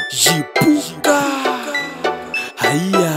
jipuka haya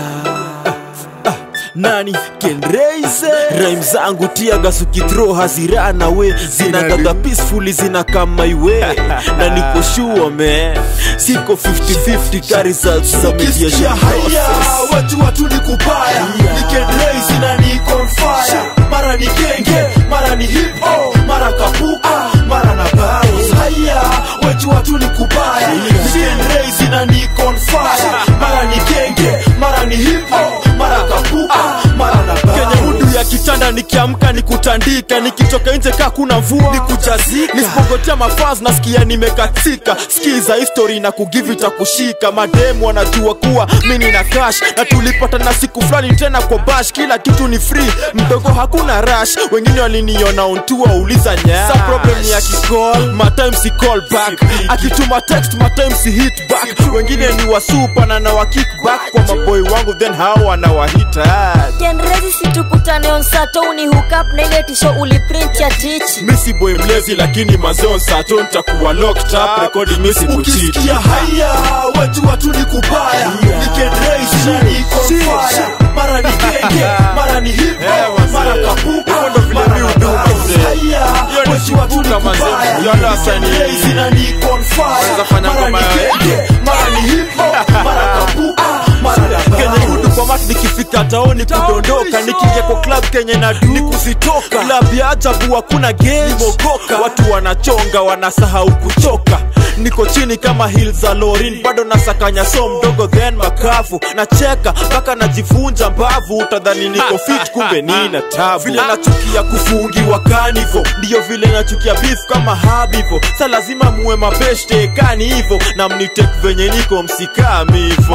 Ah, nani kenreise raim zangu tiagas ukithrow hazirana we zinakaga peacefully zina kama iwe na niko sure man siko 50-50 ka results za ukisikia mediation haya process watu watu ni kubaya Haya. nikenreisi na niko on fire mara ni genge mara ni hip hop mara kapuka mara na battles haya watu watu ni kubaya nikenreisi na niko on fire mara ni genge mara ni hip hop mara kapuka mara na kenya battles mudu ya kitanda nikiamka nikutandika nikitoka nje kaa kuna mvua nikujazika nisipogotea mafaz nasikia nimekatika skiza history na kugivi takushika mademu wanajua kuwa mini na cash na tulipata na siku fulani tena kwa bash kila kitu ni free mdogo hakuna rush wengine waliniona ontua uliza nya sa problem ni akicall matime si call back akituma text matime si hit back wengine ni wasupa na na wa kick back kwa maboy wangu then hao wanawahita kenrezi situkutane on sato uni hook up na ile tisho uliprint ya tichi misi boy mlezi lakini mazeo sato ntakuwa locked up rekodi misi kuchiti ukisikia haya watu watu ni kubaya nikenreisi na niko on fire mara ni genge mara ni hip Eh, hop wazee. mara kapuka Hivyo ndo vile mara mi na huduma, battles. mzee. haya Hiyo ni watu watu ni chipuka, mazee. kubaya Yale wasanii. nikenreisi na niko on fire Wanaweza fanya mara ni ngoma ya- genge mara ni hip hop mara kapuka mara na kenye battles. hudu kwa mat nikifika taoni kudondoka nikiingia kwa club kenye na du ni kuzitoka club ya ajabu hakuna gemogoka watu wanachonga wanasahau kuchoka niko chini kama hil za lorin bado nasakanya so mdogo then makavu nacheka mpaka najivunja mbavu utadhani niko fit kumbe nina tabu vile nachukia kufungiwa kanivo ndiyo vile nachukia beef kama habivo sa lazima muwe mabeshte kani hivo na mnitek venye niko msikamivo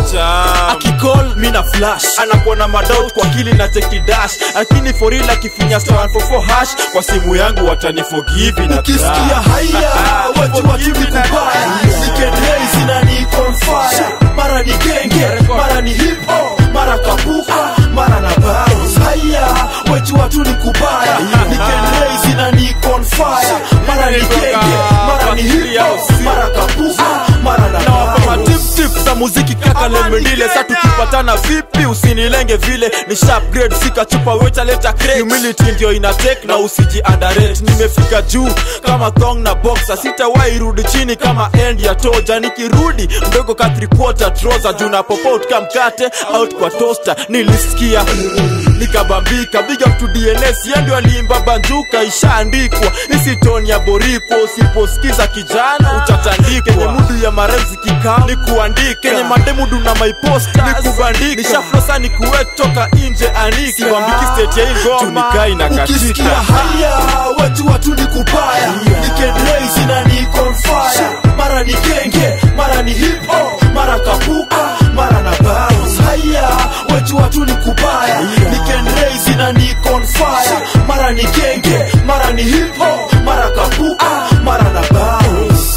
akicall mi na flash anakuwa na madoubt kwa kili na cheki dash lakini for real akifinya star 144 hash kwa simu yangu wataniforgive na ukisikia trust. haya watu watu ni kubaya nikenreisi na niko on fire mara ni genge mara ni hip hop mara kapuka mara na battles haya watu watu ni kubaya nikenreisi na niko on fire mara ni genge mara ni hip hop mara kapuka mara na nawapa battles matiptip za muziki kaka lemendile sa tukipatana vipi usinilenge vile ni sharp grade fika chupa weta leta crate. humility ndio ina take na usiji underrate nimefika juu kama thong na boxer sitawahi rudi chini kama end ya toja nikirudi mdogo ka three quarter trouser juu na popot ka mkate out kwa toaster nilisikia nikabambika big up to DNS yeye ndio aliimba banjuka ishaandikwa isitoni ya borikwa usiposikiza kijana utatandikwa kenye mudu ya maremzi kikao ni kuandika kenye mademudu na maiposta ni kubandika nishaflosa ni kuwet toka nje anika siwambiki state ya hii ngoma tunikai na ukisikia katika haya watu watu ni kubaya nikenreisi na niko on fire mara ni genge mara ni hip hop mara kapuka mara na battles haya watu watu ni kubaya nikenreisi na niko on fire mara ni genge mara ni hip hop mara kapuka mara na battles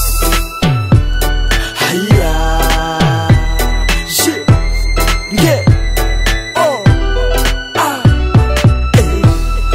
haya shit nge oh ah eh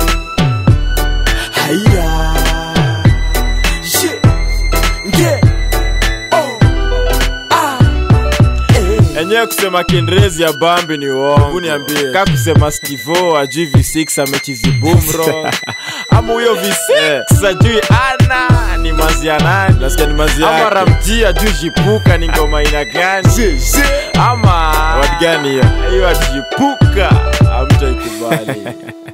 haya shit nge oh ah eh enyewe kusema kiingerezi ya bambi ni uongo niambie. ka kusema stivo ajui v6 amechizi bumro ama huyo v6 ajui ana ni mazianani nasikia ni mazi ama yake ramji ajui jipuka ni ngoma aina gani ama Word gani hiyo? hiyo ajipuka amtaikubali